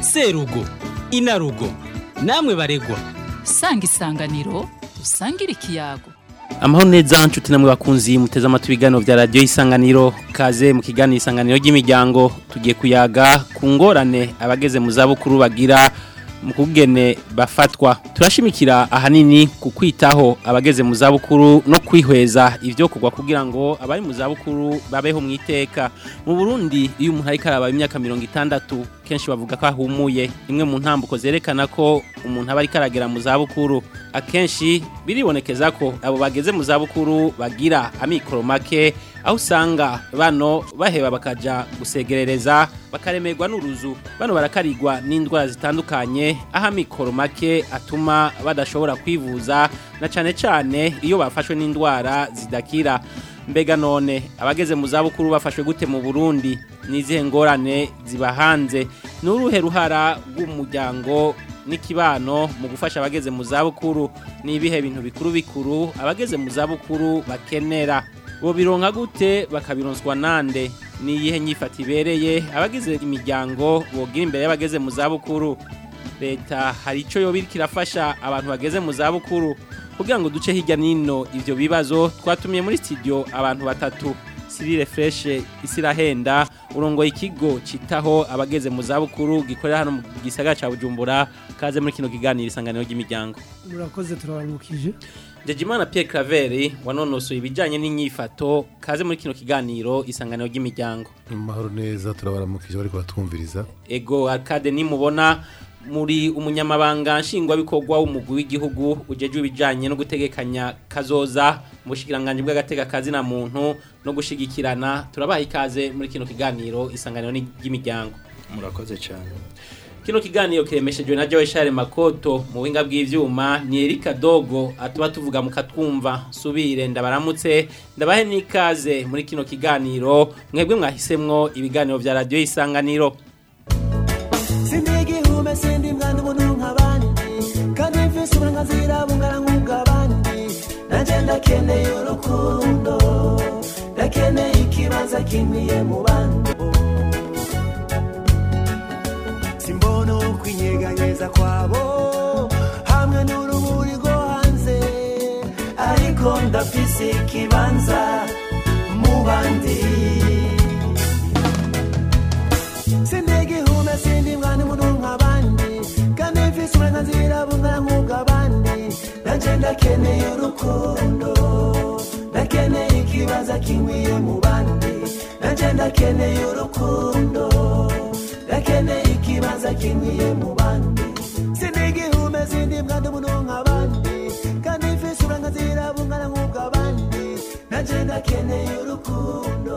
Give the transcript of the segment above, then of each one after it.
serugo inarugo namwe baregwa sanga isanganiro dusangire ikiyago amahoro neza nshuti namwe bakunzi muteze amatwi ibiganiro vya radiyo isanganiro kaze mu kiganiro isanganiro ry'imiryango tugiye kuyaga ku ngorane abageze mu zabukuru bagira mu kugene bafatwa turashimikira ahanini ku kwitaho abageze mu zabukuru no kwihweza ivyo kugwa kugira ngo abari mu zabukuru babeho mu iteka mu Burundi iyo umuntu ariko araba imyaka mirongo itandatu kenshi bavuga ko ahumuye imwe mu ntambuko zerekana ko umuntu aba ariko aragera mu zabukuru akenshi biribonekeza ko abo bageze mu zabukuru bagira amikoro make aho usanga bano baheba bakaja gusegerereza bakaremerwa n'uruzu bano barakarigwa n'indwara zitandukanye aho amikoro make atuma badashobora kwivuza na cane cane iyo bafashwe n'indwara zidakira mbega none abageze mu zabukuru bafashwe gute mu Burundi nizihe ngorane ziba hanze n'uruhe ruhara rw'umuryango n'ikibano mu gufasha abageze mu zabukuru n'ibihe bintu bikuru bikuru abageze mu zabukuru bakenera bo bironka gute bakabironswa nande ni iyihe nyifata ibereye abagize imiryango bogira imbere y'abageze mu zabukuru leta hari icyo yoba iriko irafasha abantu bageze mu zabukuru kugira ngo duce hirya n'ino ivyo bibazo twatumiye muri studio abantu batatu Cyril Fresh Isirahenda urongoye ikigo citaho abageze mu zabukuru gikorera hano mu gisagara ca Bujumbura kaze muri kino kiganiro isanganiro ry'imiryango murakoze turabaramukije Jejimana Pierre Claver wanonosoye ibijanye n'inyifato kaze muri kino kiganiro isanganiro ry'imiryango Mahoro neza turabaramukije bariko batwumviriza ego arcade nimubona muri umunyamabanga nshingwabikorwa w'umugwi w'igihugu ujejwe ibijanye no gutegekanya kazoza mu bushikiranganje bw'agateka kazi na muntu no gushigikirana turabaha ikaze muri kino kiganiro isanganiro ry'imiryango murakoze cyane kino kiganiro kiremeshejwe na Joe Charles Makoto mu buhinga bw'ivyuma ni Erika Dogo atuba tuvuga mukatwumva subire ndabaramutse ndabahe nikaze muri kino kiganiro mwebwe mwahisemwo ibiganiro vya radio isanganiro sindigihume sindi mwana umuntu nk'abandi kandi mfise uburenganzira bungana nk'ubw'abandi nanje ndakeneye urukundo ndakeneye ikibanza kinkwiye mu bandi simbona ukwinyeganyeza kwabo hamwe n'uruburi rwo hanze ariko ndafise ikibanza mu bandi sindigihume sindi mwana umuntu nk'abandi kandi mfise uburenganzira bungana nk'ubw'abandi nanje ndakeneye urukundo ndakeneye ikibanza kinkwiye mu bandi nanje ndakeneye urukundo ndakeneye ikibanza kinkwiye mu bandi sindigihume sindi mwana umuntu nk'abandi kandi mfise uburenganzira bungana nk'ubw'abandi nanje ndakeneye urukundo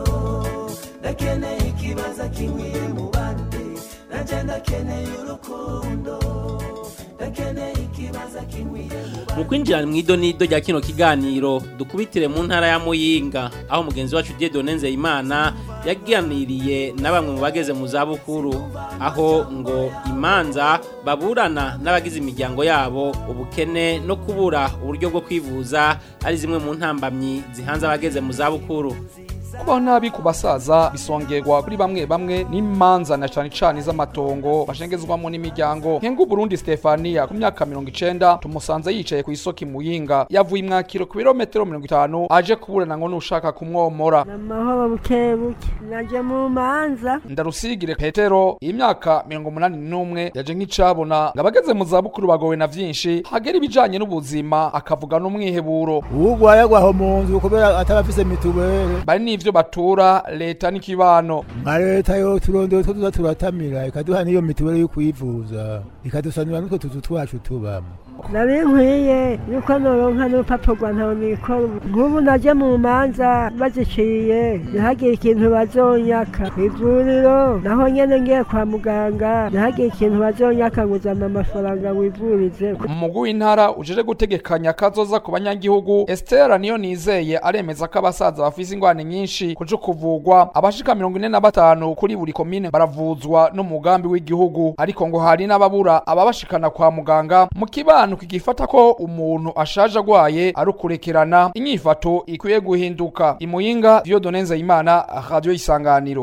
ndakeneye ikibanza kinkwiye mu bandi nanje ndakeneye urukundo ndakeneye ikibanza kinkwiye mu bandi mu kwinjira mu idonido rya kino kiganiro dukubitire mu ntara ya Muyinga aho mugenzi wacu Dieudonne Nzeyimana yaganiriye na bamwe mu bageze mu zabukuru aho ngo imanza baburana n'abagize imiryango yabo ubukene no kubura uburyo bwo kwivuza ari zimwe mu ntambamyi zihanze abageze mu zabukuru kubaho nabi ku basaza bisongerwa kuri bamwe bamwe n'imanza na cane cane z'amatongo bashengezwamo n'imiryango nkengu Burundi Stefania ku myaka mirongo icenda tumusanze yicaye ku isoko imuyinga yavuye imwakiro ku birometero mirongo itanu aje kuburana ngo nushaka kumwomora amahoro buke buke naje mu manza ndarusigire petero imyaka mirongo umunani n'umwe yaje nk'icabona ngo abageze mu zabukuru bagowe na vyinshi hagera ibijanye n'ubuzima akavuga n'umwiheburo ugwaye agwaho mu nzu kubera atabafise mituweli bari n'ivyo batura leta n'ikibano nka leta yo turondeye two tuza turatamira ikaduha n'iyo mituweli yo kwivuza ikadusanira n'utwo tuzu twacu tubamo nari nkwiye yuko noronka n'urupapuro rwa ntawe nikora nk'ubu naje mu manza baziciye ntihagire ikintu bazonyaka ku ivuriro naho nyene ngiye kwa muganga ntihagire ikintu bazonyaka ngo uzana amafaranga wivurize umugwi w'intara ujeje gutegekanya kazoza ku banyagihugu Esther niyo nizeye aremeza ko abasaza bafise ingwane nyinshi kuje kuvugwa abashika mirongo ine na batanu kuri buri komine baravuzwa n'umugambi w'igihugu ariko ngo hari n'ababura ababashikana kwa muganga mu kibano kigifata ko umuntu ashaje agwaye ari ukurekerana inyifato ikwiye guhinduka imuyinga Dieudonne Nzeyimana radio isanganiro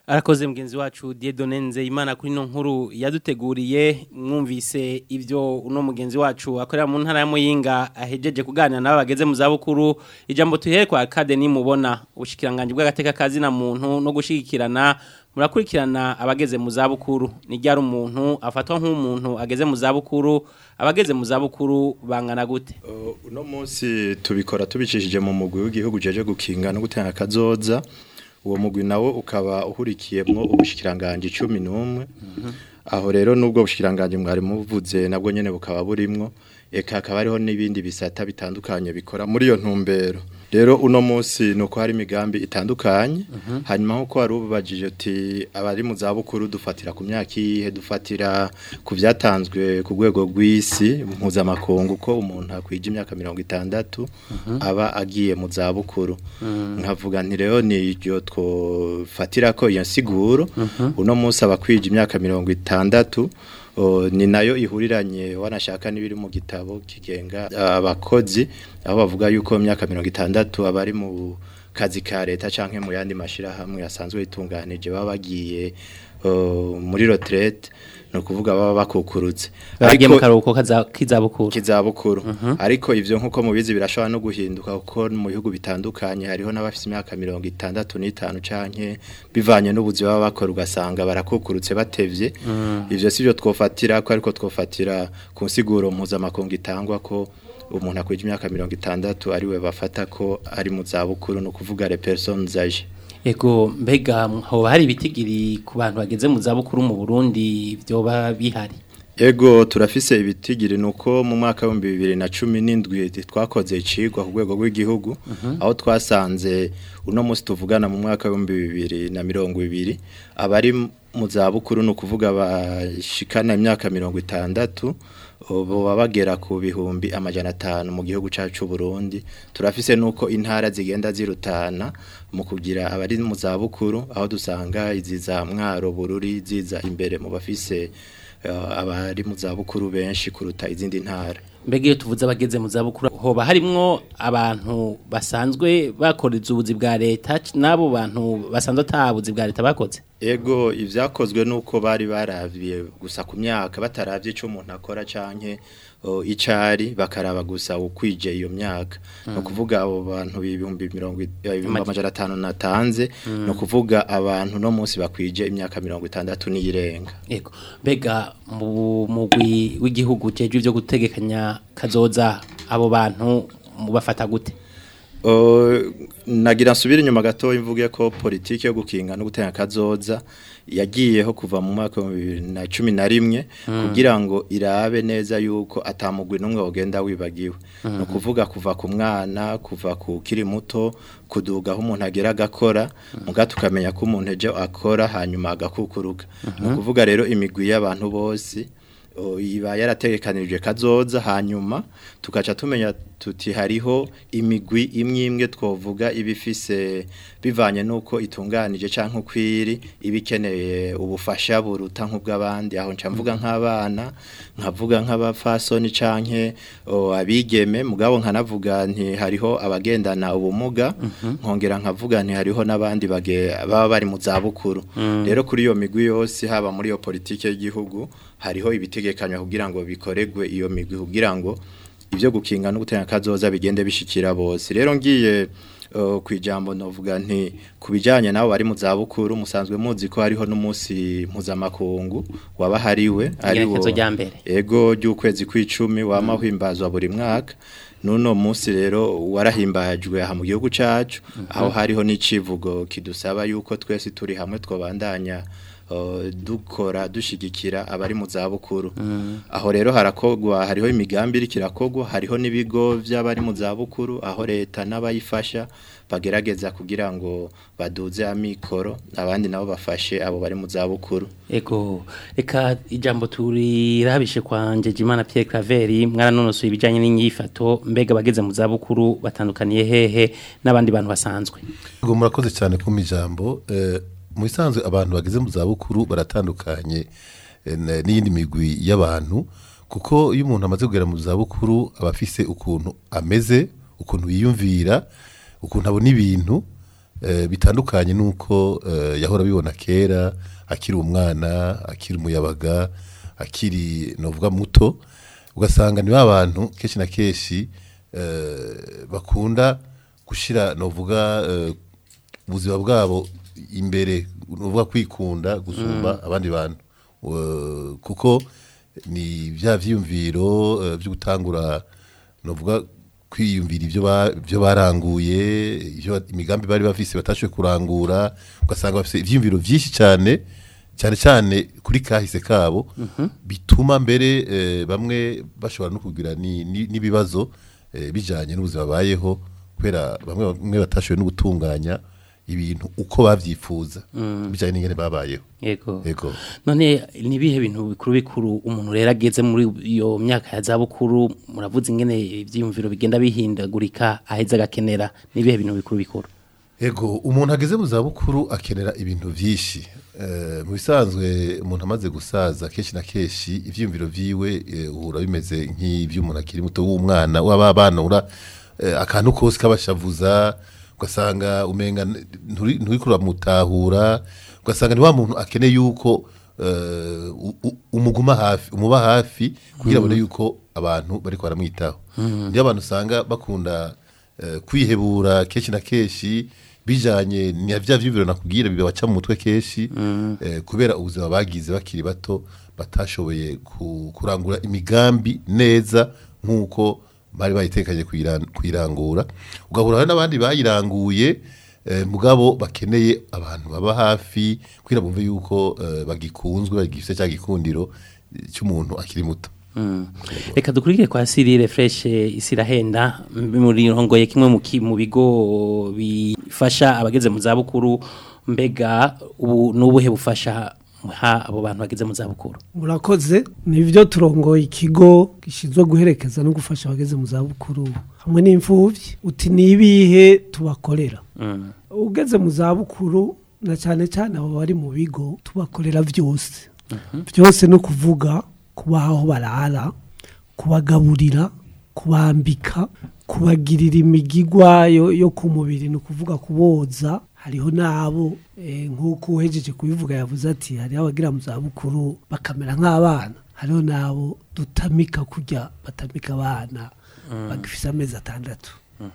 arakoze mugenzi wacu Dieudonne Nzeyimana kuri no nkuru yaduteguriye mwumvise ibyo uno mugenzi wacu akorera mu ntara ya Muyinga ahejeje kuganira nabo bageze mu zabukuru ijambo tuhere kwa Academy mubona ubushikiranganje bw'agateka kazi na muntu no gushigikirana murakurikirana abageze mu zabukuru ni ryari umuntu afatwa nk'umuntu ageze mu zabukuru abageze mu zabukuru bangana gute Uh, uno munsi tubikora tubicishije mu mugwi w'igihugu jeje gukinga no gutanga kazoza uwo mugwi nawo ukaba uhurikiyemwo ubushikiranganje 11 aho rero nubwo bushikiranganje mwari muvuze nabwo nyene bukaba burimwo eka akaba hariho n'ibindi bisata bitandukanye bikora muri iyo ntumbero rero uno munsi nuko hari imigambi itandukanye hanyuma nkuko wari ubajije uti abari mu zabukuru dufatira ku myaka iyihe dufatira ku byatanzwe ku rwego rw'isi mpuzamakungu ko umuntu akwije imyaka mirongo itandatu aba agiye mu zabukuru nkavuga nti rero ni iryo twofatira ko iyo nsiguro uno munsi aba akwije imyaka mirongo itandatu O, ni nayo ihuriranye wanashaka n'ibiri mu gitabo kigenga abakozi aho bavuga yuko mu myaka mirongo itandatu abari mu kazi ka leta canke mu yandi mashirahamwe asanzwe yitunganije baba bagiye o, muri retraite no kuvuga baba bakukurutse bagiye mu Ariko- karuhuko kaza- k'izabukuru kizabukuru ariko ivyo nkuko mubizi birashobora no guhinduka kuko mu bihugu bitandukanye hariho n'abafite imyaka mirongo itandatu n'itanu canke bivanye n'ubuzi baba bakora ugasanga barakukurutse batevye ivyo sivyo twofatira ko ariko twofatira ku nsiguro mpuzamakungu itangwa ko umuntu akwije imyaka mirongo itandatu ariwe bafata ko ari mu zabukuru no kuvuga les personnes âgées Ego mbega hoba hari ibitigiri ku bantu bageze mu zabukuru mu Burundi byoba bihari Ego turafise ibitigiri nuko mu mwaka wa 2017 twakoze icigwa ku rwego rw'igihugu aho twasanze uno munsi tuvugana mu mwaka wa 2020 abari mu zabukuru no kuvuga bashikana imyaka 60 ubu bagera ku bihumbi amajana atanu mu gihugu cyacu Burundi turafise nuko intara zigenda zirutana mu kugira abari mu zabukuru aho dusanga izi za mwaro bururi ziza imbere mu bafise eh, abari mu zabukuru benshi kuruta izindi ntara mbega iyo tuvuze abageze mu zabukuru hoba harimwo abantu basanzwe bakoreza ubuzi bwa leta c- n'abo bantu basanzwe atabuzi bwa leta bakoze ego ivyakozwe nuko bari baravye gusa ku myaka bataravye ico umuntu akora canke o, icari bakaraba gusa ukwije iyo myaka no kuvuga abo bantu ibihumbi mirongo i- eh, ibihumbi amajana atanu natanze no kuvuga abantu no munsi bakwije imyaka mirongo itandatu n'iyirenga Ego mbega mu mugwi w'igihugu jeje ivyo gutegekanya kazoza abo bantu mubafata gute Uh, nagira nsubire inyuma gato imvuge ko politiki yo gukinga no gutanga kazoza yagiyeho kuva mu mwaka wa 2011 kugira ngo irabe neza yuko atamugwi numwe wogenda wibagiwe no kuvuga kuva ku mwana kuva ku kiri muto kuduga aho umuntu agera agakora muga tukamenya ko umuntu ejo akora hanyuma agakukuruka no kuvuga rero imigwi y'abantu bose o, iba yarategekanirije kazoza hanyuma tukaca tumenya tuti hariho imigwi imwe imwe twovuga ibifise bivanye nuko itunganije canke ukwiri ibikeneye ubufasha buruta nk'ubw'abandi aho nca mvuga nk'abana nkavuga nk'abafasoni canke o, abigeme mugabo nkanavuga nti hariho abagendana ubumuga nkongera nkavuga nti hariho n'abandi bage- baba bari mu zabukuru rero kuri iyo migwi yose haba muri iyo politike y'igihugu hariho ibitegekanywa kugira ngo bikoregwe iyo migwi kugira ngo ibyo gukinga no gutanga kazoza bigende bishikira bose rero ngiye uh, ku ijambo novuga nti ku bijyanye nabo bari mu zabukuru musanzwe muzi ko hariho n'umunsi mpuzamakungu waba hariwe Igenekerezo rya mbere. ego ry'ukwezi kw'icumi wama himbazwa buri mwaka nuno munsi rero warahimbajwe aha mu gihugu cacu aho hariho n'icivugo kidusaba yuko twese turi hamwe twobandanya uh, dukora dushigikira abari mu zabukuru aho rero harakogwa hariho imigambi iri kirakogwa hariho n'ibigo by'abari mu zabukuru aho leta n'abayifasha bagerageza kugira ngo baduze amikoro abandi nabo bafashe abo bari mu zabukuru Ego eka ijambo turirabishe kwa Njejimana Pierre Claver mwaranonosoye ibijanye n'inyifato mbega bageze mu zabukuru batandukaniye hehe n'abandi bantu basanzwe Ngo murakoze cyane ku mijambo eh, mu bisanzwe abantu bageze mu zabukuru baratandukanye eh, n- n'iyindi migwi y'abantu kuko iyo umuntu amaze kugera mu zabukuru aba afise ukuntu ameze ukuntu yiyumvira ukuntu abona ibintu eh, bitandukanye nuko eh, yahora bibona kera akiri umwana akiri umuyabaga akiri novuga muto ugasanga ni abantu kenshi na kenshi eh, bakunda gushira novuga eh, ubuzima bwabo imbere novuga kwikunda gusumba abandi bantu Eh, kuko ni bya vyiyumviro eh, byo gutangura novuga kwiyumvira ibyo ba- ibyo baranguye ibyo imigambi bari bafise batashoboye kurangura ugasanga bafise ivyiyumviro vyinshi cyane cyane cyane kuri kahise kabo bituma mbere eh, bamwe bashobora no kugira ni- ni- n'ibibazo eh, bijanye n'ubuzima bayeho kubera bamwe bamwe batashoboye no gutunganya ibintu uko bavyifuza bijanye n'ingene babayeho yego yego none nibihe bintu bikuru bikuru umuntu rero ageze muri iyo myaka ya zabukuru muravuze ingene ivyiyumviro bigenda bihindagurika aheza agakenera nibihe bintu bikuru bikuru Ego umuntu ageze mu zabukuru akenera ibintu vyinshi Eh, mu bisanzwe umuntu amaze gusaza kenshi na kenshi ivyiyumviro vyiwe eh, uhura bimeze nk'ivy'umuntu akiri muto w'umwana w'abana ura eh, akantu kose kabashavuza ugasanga umenga nturi nturi kuramutahura ugasanga ni wa muntu akeneye yuko eh, u- u- umuguma hafi umuba hafi kugira abone yuko abantu bariko baramwitaho niyo abantu usanga bakunda eh, kwihebura kenshi na kenshi bijanye ni vya vyibiro nakubwira bibaca mu mutwe kenshi eh, kubera ubuzima bagize bakiri bato batashoboye ku- kurangura imigambi neza nk'uko bari bayitekanye kuyiran- kuyirangura ugahura hari n'abandi bayiranguye eh, mugabo bakeneye abantu baba hafi kugira bumve yuko eh, bagikunzwe bagifise cya gikundiro eh, cy'umuntu akiri muto reka dukurikire kwa Cyril Fresh isirahenda muri rongoye kimwe mu ki- mu bigo bifasha abageze mu zabukuru mbega ubu nubuhe bufasha ha abo bantu bageze mu zabukuru murakoze nibyo turongoye ikigo gishinzwe guherekeza no gufasha abageze mu zabukuru hamwe n'imfubyi uti ni ibihe tubakorera Mm. ugeze mu zabukuru na cyane cyane abo bari mu bigo tubakorera byose byose ni ukuvuga kubaha aho barara kubagaburira kubambika kubagirira imigigwa yo, yo ku mubiri ni ukuvuga kuboza hariho n'abo eh, nk'uko uhejeje kubivuga yavuze ati hariho abagira mu zabukuru bakamera nk'abana hariho n'abo dutamika kurya batamika abana bagifise amezi atandatu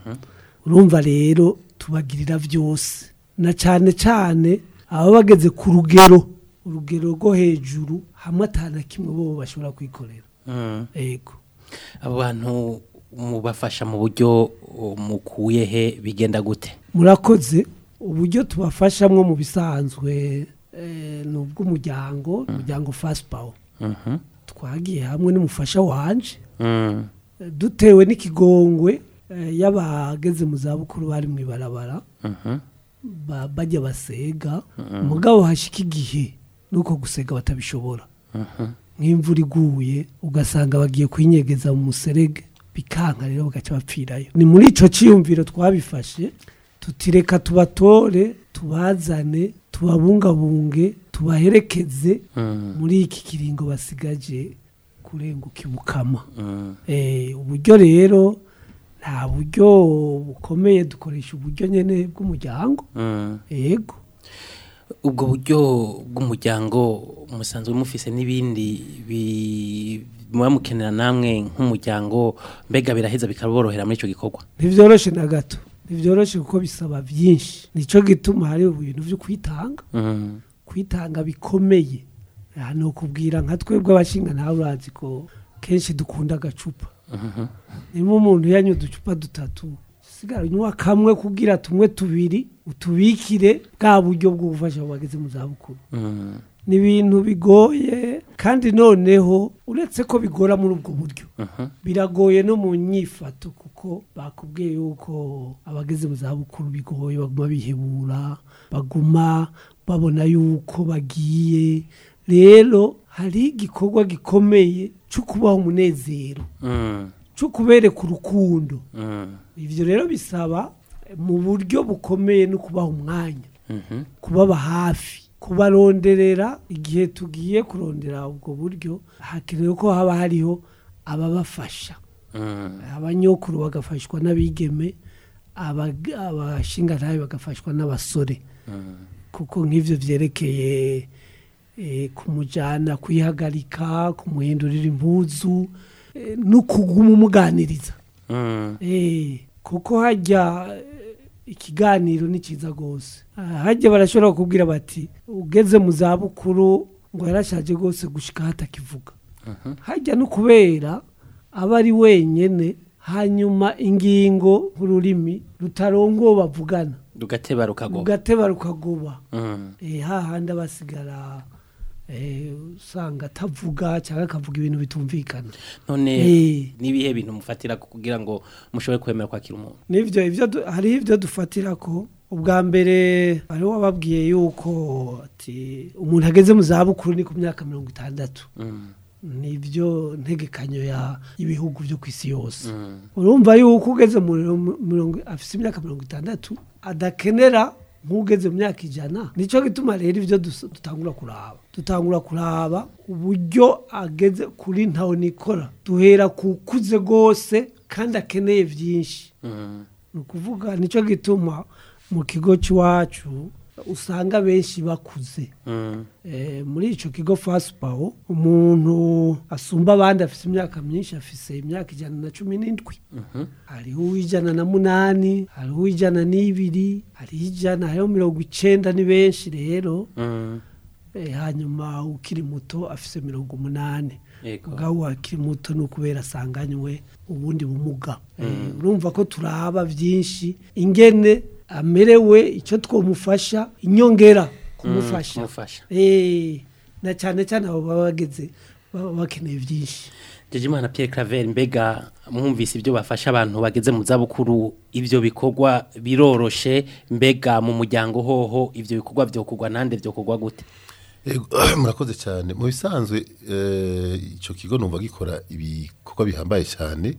urumva rero tubagirira byose na cyane cyane ababa bageze ku rugero urugero rwo hejuru hamwe atana kimwe bo bashobora kwikorera Mm. yego abo bantu mubafasha mu buryo uh, mukuye he bigenda gute murakoze uburyo tubafashamwo mu bisanzwe eh, ni ubw'umuryango umuryango fast power Mhm. twagiye hamwe n'umufasha wanje Mm. eh, dutewe n'ikigongwe eh, y'abageze mu zabukuru bari mu ibarabara Mhm. ba- bajya basega mugabo hashika igihe nuko gusega batabishobora nk'imvura iguye ugasanga bagiye kwinyegeza mu muserege bikanka rero bagaca bapfirayo ni muri ico ciyumviro twabifashe tutireka tubatore tubazane tubabungabunge tubaherekeze Mm. muri iki kiringo basigaje kurenguka ibukama Mm. Eh, uburyo rero nta buryo bukomeye dukoresha uburyo nyene bw'umuryango Mm. yego ubwo buryo bw'umuryango musanzwe mufise n'ibindi bi- muba mukenera namwe nk'umuryango mbega biraheza bikaborohera muri icyo gikorwa ntivyoroshe na gato ntivyoroshe kuko bisaba byinshi nico gituma hari ibintu vyo kwitanga Mm. kwitanga bikomeye aha ni ukubwira nka twebwe abashinga ntawe urazi ko kenshi dukunda agacupa niba umuntu yanywa uducupa dutatu sigara unywa kamwe kugira tumwe tubiri utubikire bwa buryo bwo gufasha abo bageze mu zabukuru Mm. ni ibintu bigoye kandi noneho uretse ko bigora muri ubwo buryo Mhm. biragoye no mu nyifato kuko bakubwiye yuko abageze mu zabukuru bigoye baguma bihebura baguma babona yuko bagiye rero hari igikorwa gikomeye cyo kubaha umunezero Mm. cyo kubereka urukundo Mm. ibyo rero bisaba mu buryo bukomeye no kubaha umwanya Mhm. kubaba hafi kubaronderera igihe tugiye kurondera ubwo buryo hakenewe ko haba hariho ababafasha Mm. abanyokuru bagafashwa n'abigeme abag- abashingantahe bagafashwa n'abasore kuko nk'ivyo vyerekeye eh, kumujana kwihagarika kumuhindurira impuzu eh, no kuguma umuganiriza Mm. Eh, kuko hajya eh, ikiganiro ni cyiza rwose Ah, hajya barashobora kubwira bati ugeze mu zabukuru ngo yarashaje rwose gushika hatakivuga hajya no kubera aba ari wenyene hanyuma ingingo nk'ururimi rutarongo uwo bavugana rugateba rukagoba rugateba rukagoba Mm. eh, hahandi abasigara eh, usanga atavuga cyangwa akavuga ibintu bitumvikana none Eh. nibihe bintu mufatira kugira ngo mushobore kwemera kwakira umuntu nivyo ivyo du- hariho ivyo dufatira ko ubwa mbere hariho wababwiye yuko ati umuntu ageze mu zabukuru ni ku myaka mirongo itandatu Mm. nivyo ntegekanyo ya ibihugu byo ku isi yose Mm. urumva yuko ugeze mu mirongo- mirongo afise imyaka mirongo itandatu adakenera nk'ugeze mu myaka ijana nicyo gituma rero ibyo dus- dutangura kuraba dutangura kuraba uburyo ageze kuri ntawe nikora duhera ku kuze rwose kandi akeneye byinshi Mm. ni ukuvuga nicyo gituma mu kigo cy'iwacu usanga benshi bakuze Mm. Eh, muri ico kigo fasipawo umuntu asumba abandi afise imyaka myinshi afise imyaka ijana na cumi n'indwi Mhm. hariho uw'ijana na munani hariho uw'ijana n'ibiri hariho ijana hariho mirongo icenda ni benshi rero Mm. eh, hanyuma ukiri muto afise mirongo umunani Yego. mugabo akiri muto ni ukubera asanganywe ubundi bumuga Eh, urumva ko turaba byinshi ingene amerewe icyo twamufasha inyongera kumufasha kumufasha. Eh, na cyane cyane abo baba bageze baba bakeneye byinshi Jejimana Pierre Claver mbega mwumvise ibyo bafasha abantu bageze mu zabukuru ibyo bikorwa biroroshe mbega mu muryango hoho ibyo bikorwa byokorwa nande byokorwa gute Ego, murakoze cyane mu bisanzwe eh, icyo kigo numva gikora ibikorwa bihambaye cyane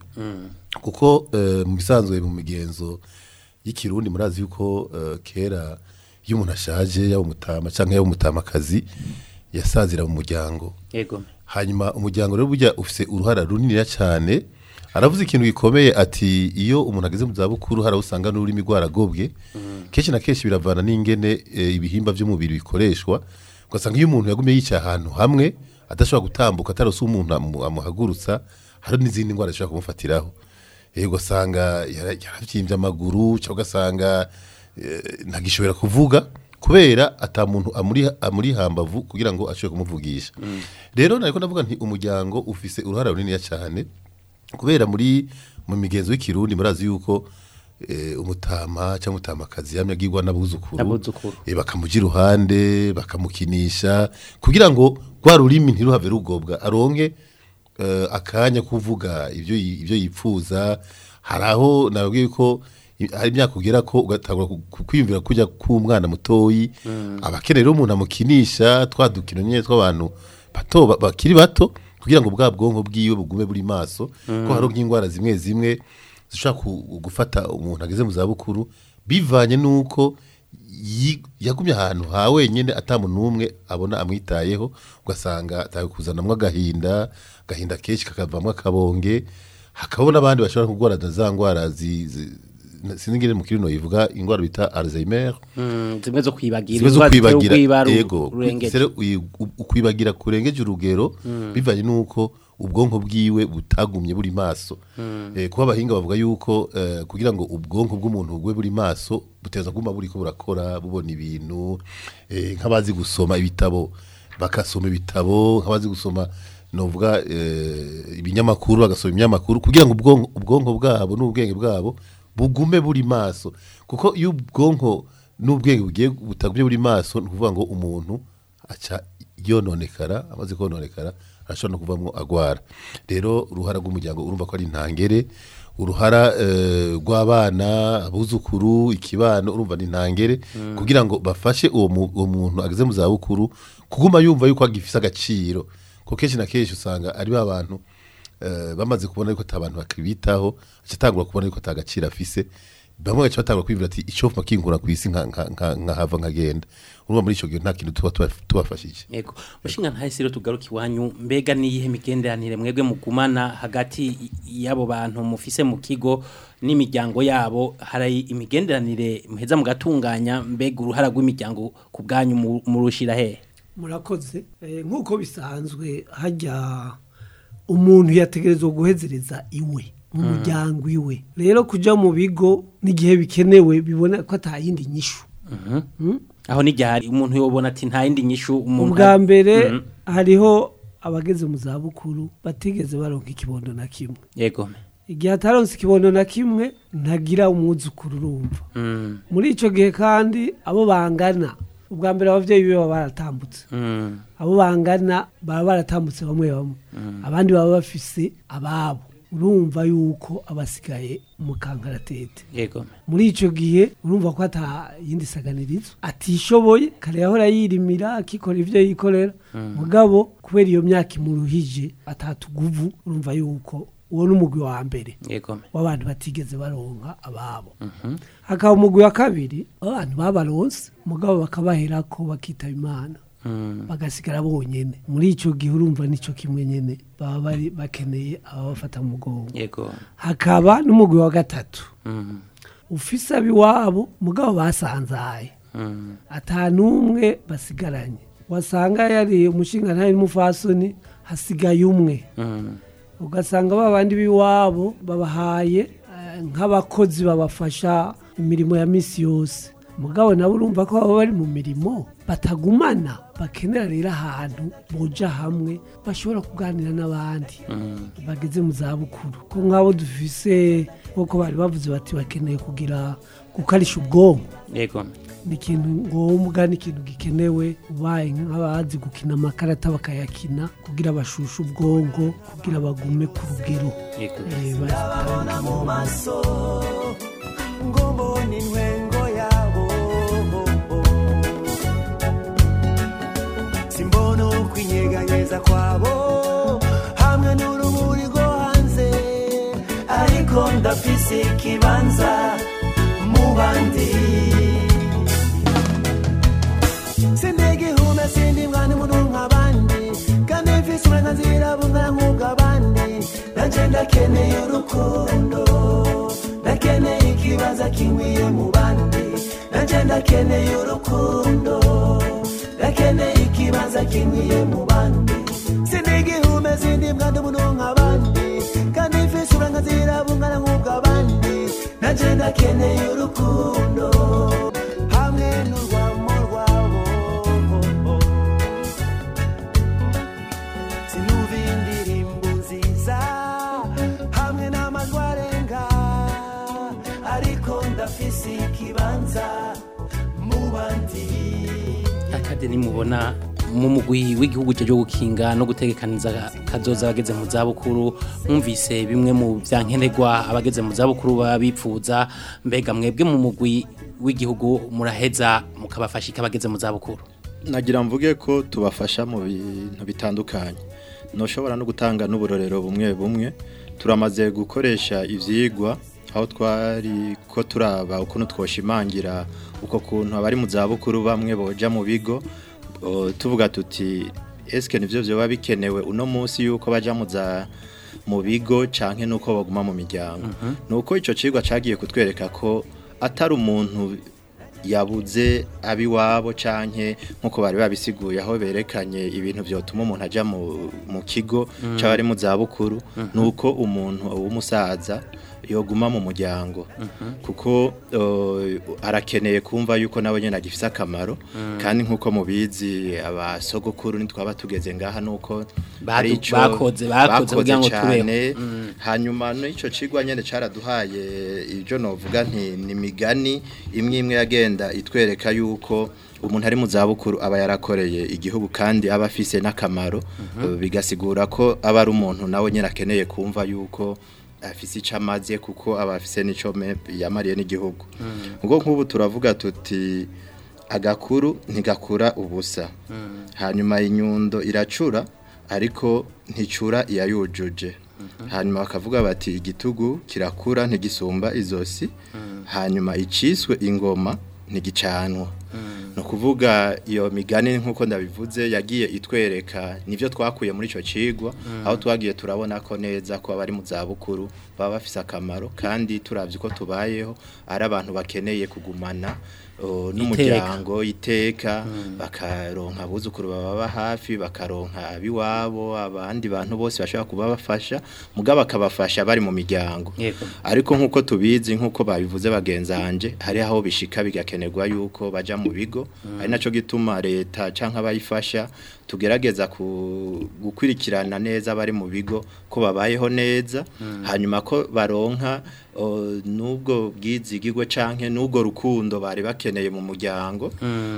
kuko eh, mu bisanzwe mu migenzo y'ikirundi murazi yuko eh, kera iyo umuntu ashaje yaba umutama cyangwa yaba umutamakazi yasazira mu muryango yego hanyuma umuryango rero burya ufite uruhara runini cyane aravuze ikintu gikomeye ati iyo umuntu ageze mu zabukuru hari aho usanga n'ururimi rwaragobwe kenshi na kenshi biravana n'ingene eh, ibihimba by'umubiri bikoreshwa ugasanga iyo umuntu yagumye yicaye ahantu hamwe adashobora gutambuka atarose umuntu amu- amuhagurutsa hari n'izindi ndwara zishobora kumufatiraho Eh, ugasanga yara- yaravyimbye amaguru cyangwa ugasanga eh, ntagishobora kuvuga kubera ata muntu amuri amuri hambavu kugira ngo ashobore kumuvugisha rero nariko ndavuga nti umuryango ufise uruhara runini cyane kubera muri mu migenzo y'ikirundi murazi yuko eh, umutama cyangwa umutamakazi yamye agirwa n'abuzukuru N'abuzukuru. eh, bakamuja iruhande bakamukinisha kugira ngo rwa rurimi ntiruhave rugobwa aronke eh, akanya kuvuga ibyo yi- ibyo yipfuza hari aho nabwiye ko i- hari imyaka ugera ko ugatangura ku- ku- kwiyumvira kujya k'umwana mutoyi abakenera rero umuntu amukinisha twa dukino nyine tw'abantu bato ba- bakiri bato kugira ngo bwa bwonko bwiwe bugume buri maso ko hari nk'indwara zimwe zimwe zishobora ku- gufata umuntu ageze mu zabukuru bivanye n'uko yi- yagumye ahantu ha wenyine atamuntu n'umwe abona amwitayeho ugasanga atawe kuzanamwo agahinda agahinda kenshi kakavamo akabonge hakabona n'abandi bashobora kurwara za ndwara zi- zi- sinzi ingene mu kirino yivuga indwara bita Alzheimer Mm, zimwe zo kwibagira zimwe zo indwara zitera kwibagira ubwibaru yego rurengeje. Sero uyi- u- ukwibagira kurengeje urugero bivanye n'uko ubwonko bwiwe butagumye buri maso Eh, kuba abahinga bavuga yuko eh, kugira ngo ubwonko bw'umuntu bube buri maso buteza kuguma buri ko burakora bubona ibintu eh, nk'abazi gusoma ibitabo bakasoma ibitabo nk'abazi gusoma novuga eh, ibinyamakuru bagasoma ibinyamakuru kugira ngo ubwonko ubwonko bwabo n'ubwenge bwabo bugume buri maso kuko iyo ubwonko n'ubwenge bugiye butagumye buri maso ni ukuvuga ngo umuntu aca yononekara amaze kononekara arashobora no kuvamo agwara rero uruhara rw'umuryango urumva ko ari intangere uruhara eh, rw'abana abuzukuru ikibano urumva ni intangere kugira ngo bafashe uwo mu- uwo muntu ageze mu zabukuru kuguma yumva yuko agifise agaciro ko kenshi na kenshi usanga ari ba bantu eh, bamaze kubona yuko ata bantu bakibitaho aca atangura kubona yuko ata gaciro afise bamwe baca batangura kwibwira ati icyo mfa kinkura ku isi nka- nka- nka- nkahava nkagenda urumva muri icyo gihe nta kintu tuba tuba- tubafashije Yego. Mushinga ntahise rero tugaruka iwanyu mbega niyihe migenderanire mwebwe mugumana hagati y- y'abo bantu mufise mu kigo n'imiryango yabo hari imigenderanire muheza mugatunganya mbega uruhara rw'imiryango ku bwanyu mu- murushira he murakoze Eh, nk'uko bisanzwe hajya umuntu yategerezwa guhezereza iwe mu muryango iwe rero kujya mu bigo n'igihe bikenewe bibona ko atayindi nyishu Mm? aho n'igihe umuntu yobona ati nta yindi nyishu umuntu ubwa mbere Mhm. hariho abageze mu zabukuru batigeze baronka ikibondo na kimwe yego igihe ataronse ikibondo na kimwe ntagira umwuzukuru urumva Mm. muri icyo gihe kandi abo bangana ubwa mbere ababyeyi be baba baratambutse Mm. abo bangana baba baratambutse bamwe bamwe abandi baba bafise ababo urumva yuko abasigaye mu kankaratete yego muri icyo gihe urumva ko ata yindi saganirizo atishoboye kare yahora yirimira akikora ibyo yikorera mugabo kubera iyo myaka imuruhije atatuguvu urumva yuko uwo ni umugwi wa mbere yego w'abantu batigeze baronka ababo hakaba umugwi wa kabiri abantu babaronse mugabo bakabahera ko bakitaba imana Mm. bagasigara bonyene muri icyo gihe urumva nicyo kimwe nyene baba bari bakeneye ababafata mu mugongo yego hakaba n'umugwi wa gatatu Mm. ufise abiwabo mugabo basanzaye Mm. ata n'umwe basigaranye wasanga yari umushinga ntari n'umufasoni hasigaye umwe Mm. ugasanga ba bandi b'iwabo babahaye eh, nk'abakozi babafasha imirimo ya misi yose mugabo nabo urumva ko baba bari mu mirimo batagumana bakenera rero ahantu boja hamwe bashobora kuganira n'abandi bageze mu zabukuru ko nk'abo dufise nk'uko bari bavuze bati bakeneye kugira gukarisha ubwonko yego ni ikintu ngombwa ni ikintu gikenewe ubaye nk'abazi gukina amakarata bakayakina kugira bashushe ubwonko kugira bagume ku rugero yego Eh, bazi- ndabona mu maso ngo mbone intwengo yabo simbona ukwinyeganyeza kwabo hamwe n'urumuri rwo hanze ariko ndafise ikibanza mu bandi sindigihume sindi mwana umuntu nk'abandi kandi mfise uburenganzira bungana nk'ubw'abandi nanje ndakeneye urukundo ndakeneye ikibanza kinkwiye mu bandi nanje ndakeneye urukundo ndakeneye ikibanza kinkwiye mu bandi sindigihume sindi mwana umuntu nk'abandi kandi mfise uburenganzira bungana nk'ubw'abandi nanje ndakeneye urukundo hamwe n'urwamo rwabo sinumva indirimbo nziza hamwe n'amajwi arenga ariko ndafise ikibanza mu bandi akade nimubona mu mugwi w'igihugu cyo gukinga no gutegekaniza kazoza abageze mu zabukuru mwumvise bimwe mu byankenerwa abageze mu zabukuru baba bipfuza mbega mwebwe mu mugwi w'igihugu muraheza mukabafasha abageze mu zabukuru nagira mvuge ko tubafasha mu bintu bitandukanye ntushobora no gutanga n'uburorero bumwe bumwe turamaze gukoresha ibyigwa aho twari ko turaba ukuntu twoshimangira uko kuntu abari mu zabukuru bamwe boja mu bigo o, tuvuga tuti eske nivyo vyoba bikenewe uno munsi yuko baja mu za mu bigo canke nuko baguma mu miryango nuko ico cigwa cagiye kutwereka ko atari umuntu yabuze abiwabo canke nkuko bari babisiguye aho berekanye ibintu vyotuma umuntu aja mu, mu kigo c'abari mu zabukuru nuko umuntu w'umusaza yoguma mu muryango kuko uh, arakeneye kumva yuko nawe nyene agifise akamaro kandi nkuko mubizi abasogokuru nitwaba tugeze ngaha nuko Badu- hari ico bakoze- bakoze kugira ngo tubeho. cane hanyuma n'ico cigwa nyene caraduhaye ibyo novuga nti ni imigani imwe imwe yagenda itwereka yuko umuntu ari mu zabukuru aba yarakoreye igihugu kandi aba afise n'akamaro eh, bigasigura ko aba ari umuntu nawe nyine akeneye kumva yuko afise icyo amaze kuko aba afise n'icyo me- yamariye n'igihugu ubwo nk'ubu turavuga tuti agakuru ntigakura ubusa hanyuma inyundo iracura ariko nticura iyayujuje hanyuma bakavuga bati igitugu kirakura ntigisumba izosi hanyuma iciswe ingoma ntigicanwa ni ukuvuga iyo migani nk'uko ndabivuze yagiye itwereka nibyo twakuye muri icyo kigwa aho twagiye turabona ko neza ko abari mu zabukuru baba bafite akamaro kandi turabye uko tubayeho ari abantu bakeneye kugumana uh, n'umuryango iteka bakaronka abuzukuru bababa hafi bakaronka abiwabo abandi bantu bose bashobora kuba bafasha mugabo bakabafasha bari mu miryango Yego. ariko nk'uko tubizi nk'uko babivuze bagenzanje hari aho bishika bigakenerwa yuko baja mu bigo ari naco gituma leta canke abayifasha tugerageza ku- gukurikirana neza abari mu bigo ko babayeho neza hanyuma ko baronka o, n'ubwo bwizigirwe canke n'ubwo rukundo bari bakeneye mu muryango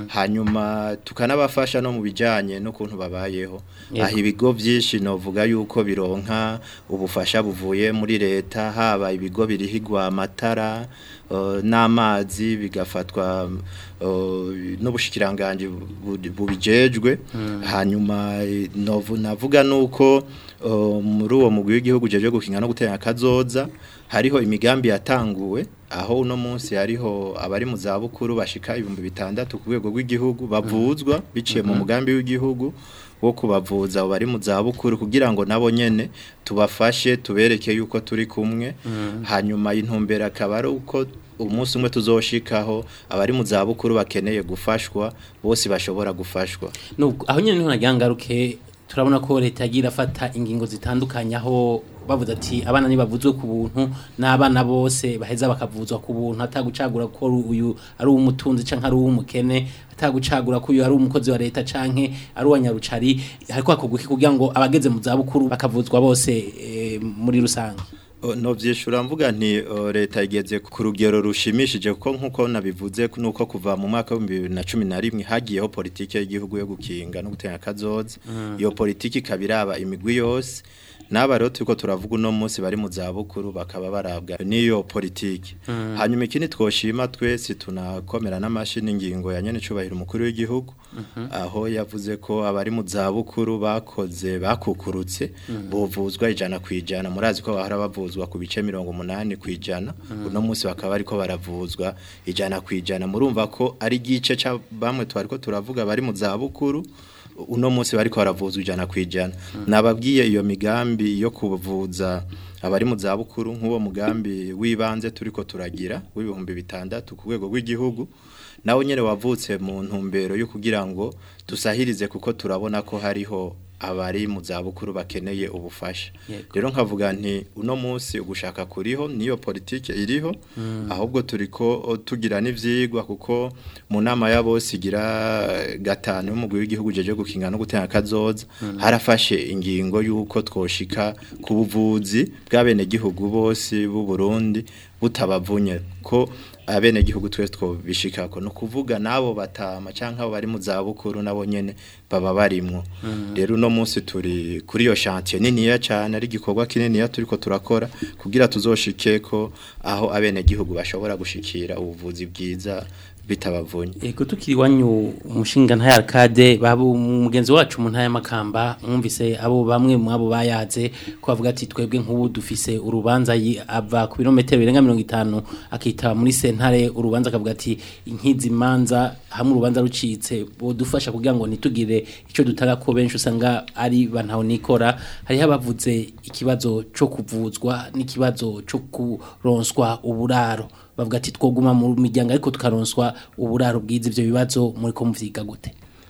hanyuma tukanabafasha no mu bijanye n'ukuntu babayeho Yego. aho ibigo byinshi novuga yuko bironka ubufasha buvuye muri leta haba ibigo birihigwa amatara uh, n'amazi bigafatwa uh, n'ubushikiranganje bu- bubijejwe hanyuma eh, novu navuga nuko uh, muri uwo mugwi w'igihugu jeje gukinga no gutera kazoza hariho imigambi yatanguwe aho uno munsi hariho abari mu zabukuru bashika ibihumbi bitandatu ku rwego rw'igihugu bavuzwa biciye mu mugambi w'igihugu wo kubavuza abo bari mu zabukuru kugira ngo nabo nyene tubafashe tubereke yuko turi kumwe hanyuma intumbero akaba ari uko umunsi umwe tuzoshikaho abari mu zabukuru bakeneye gufashwa bose bashobora gufashwa Nubwo aho nyene niho nagira ngaruke turabona ko leta yagiye irafata ingingo zitandukanye aho bavuze ati abana ntibavuzwe ku buntu n'abana bose baheza bakavuzwa ku buntu atagucagura ko uyu ari uw'umutunzi canke ari uw'umukene atagucagura ko uyu ari umukozi wa leta canke ari uwa nyarucari ariko hakorwa iki kugira ngo abageze mu zabukuru bakavuzwa bose eh, muri rusange O, no vyishura mvuga nti o, leta igeze ku rugero rushimishije kuko nkuko nabivuze nuko kuva mu mwaka wa 2011 hagiyeho politike y'igihugu yo gukinga no gutera kazoza iyo politike kabiraba imigwi yose n'aba rero turiko turavuga uno munsi bari mu zabukuru bakaba barabwa n'iyo politike hanyuma ikindi twoshima twese tunakomera n'amashini ingingo ya nyene cubahiro umukuru w'igihugu aho yavuze ko abari mu zabukuru bakoze bakukurutse buvuzwa ijana ku ijana murazi ko bahora bavuzwa ku bice mirongo umunani ku ijana uno munsi bakaba bariko baravuzwa ijana ku ijana murumva ko ari igice ca bamwe twariko turavuga bari mu zabukuru uno munsi bariko baravuzwa ijana ku ijana nababwiye iyo migambi yo kuvuza abari mu zabukuru nk'uwo mugambi w'ibanze turiko turagira w'ibihumbi bitandatu ku rwego rw'igihugu nawe nyene wavutse mu ntumbero yo kugira ngo dusahirize kuko turabona ko hariho abari mu zabukuru bakeneye ubufasha Yego. rero nkavuga nti uno munsi ugushaka kuriho niyo politike iriho ahubwo turiko o, tugira n'ivyigwa kuko mu nama ya bose igira eh, gatanu y'umugwi w'igihugu jeje gukinga no gutera kazoza harafashe ingingo y'uko twoshika ku buvuzi bw'abene gihugu bose b'u Burundi butabavunye ko abene gihugu twese twobishikako no kuvuga nabo batama canke abo bari mu zabukuru nabo nyene baba barimwo rero uno munsi turi kuri iyo chantier niniya cyane ari igikorwa kininiya turiko turakora kugira tuzoshike ko aho abene gihugu bashobora gushikira ubuvuzi bwiza bitabavunye Ego tukiri wanyu umushinga nta arcade babu mugenzi wacu mu ntaya makamba mwumvise abo bamwe mu abo bayaze ko bavuga ati twebwe nk'ubu dufise urubanza yi- ava ku birometero birenga 50 akita muri sentare urubanza akavuga ati inkizi manza hamwe urubanza rucitse bodufasha kugira ngo nitugire ico dutanga ko benshi usanga ari bantaho nikora hari abavuze ikibazo cyo kuvuzwa n'ikibazo cyo kuronswa uburaro bavuga ati twoguma mu miryango ariko tukaronswa uburaro bwiza ivyo bibazo muri ko muvyiga gute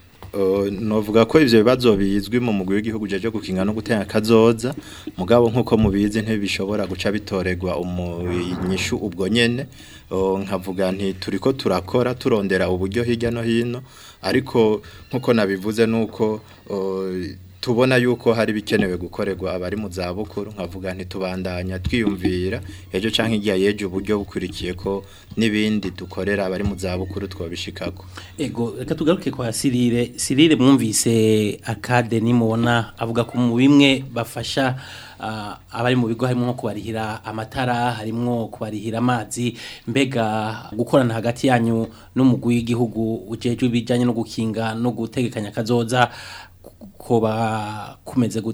Uh, novuga ko ivyo bibazo bizwi mu mugwi w'igihugu jeje gukinga no gutera kazoza mugabo nkuko mubizi ntibishobora guca bitoregwa umunyishu ubwo nyene uh, nkavuga nti turiko turakora turondera uburyo hirya no hino ariko nkuko nabivuze nuko uh, tubona yuko hari bikenewe gukorerwa abari mu zabukuru nkavuga nti tubandanya twiyumvira ejo canke igihe yeje uburyo bukurikiye ko n'ibindi dukorera abari mu zabukuru twabishikako ego reka tugaruke kwa Sirire Sirire mwumvise akade nimubona avuga ko mu bimwe bafasha ah, abari mu bigo harimo nko kubarihira amatara harimo kubarihira amazi mbega gukorana hagati yanyu n'umugwi w'igihugu ujejwe ibijanye no gukinga no gutegekanya kazoza koba kumeze gute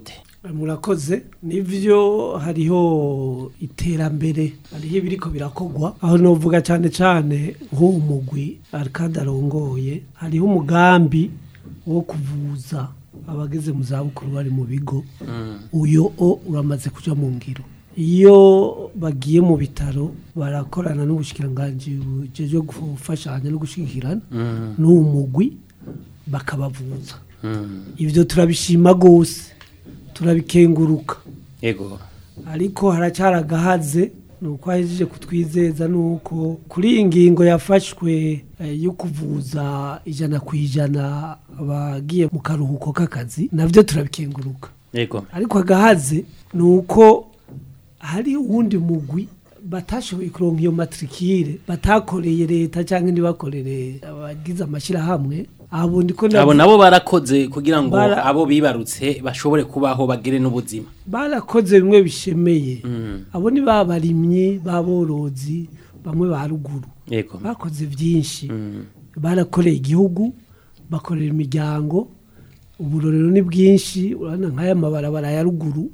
murakoze nivyo hariho iterambere hariho ibiriko birakogwa aho novuga cyane cyane nk'uwo mugwi arikadi arongoye hariho umugambi wo kuvuza abageze mu zabukuru bari mu bigo uyo o uramaze kuja mu ngiro iyo bagiye mu bitaro barakorana n'ubushikiranganji bujejwe gufashanya no gushigikirana n'uwo mugwi bakabavuza ibyo turabishima gose turabikenguruka yego ariko haracyari agahaze ni uko ahejeje kutwizeza ni uko kuri iyi ngingo yafashwe eh, yo kuvuza ijana ku ijana abagiye mu karuhuko k'akazi nabyo turabikenguruka yego ariko agahaze ni uko hari uwundi mugwi batashoboye kuronka iyo matrikire batakoreye leta cyangwa ntibakorere abagize amashyirahamwe abo ndiko ndavuga- abo nabo barakoze kugira ngo Bara- abo bibarutse bashobore kubaho bagire n'ubuzima barakoze bimwe bishemeye abo ni babarimyi baborozi bamwe ba ruguru yego bakoze byinshi barakoreye igihugu bakorera imiryango uburorero ni bwinshi urabona nk'aya mabarabara ya ruguru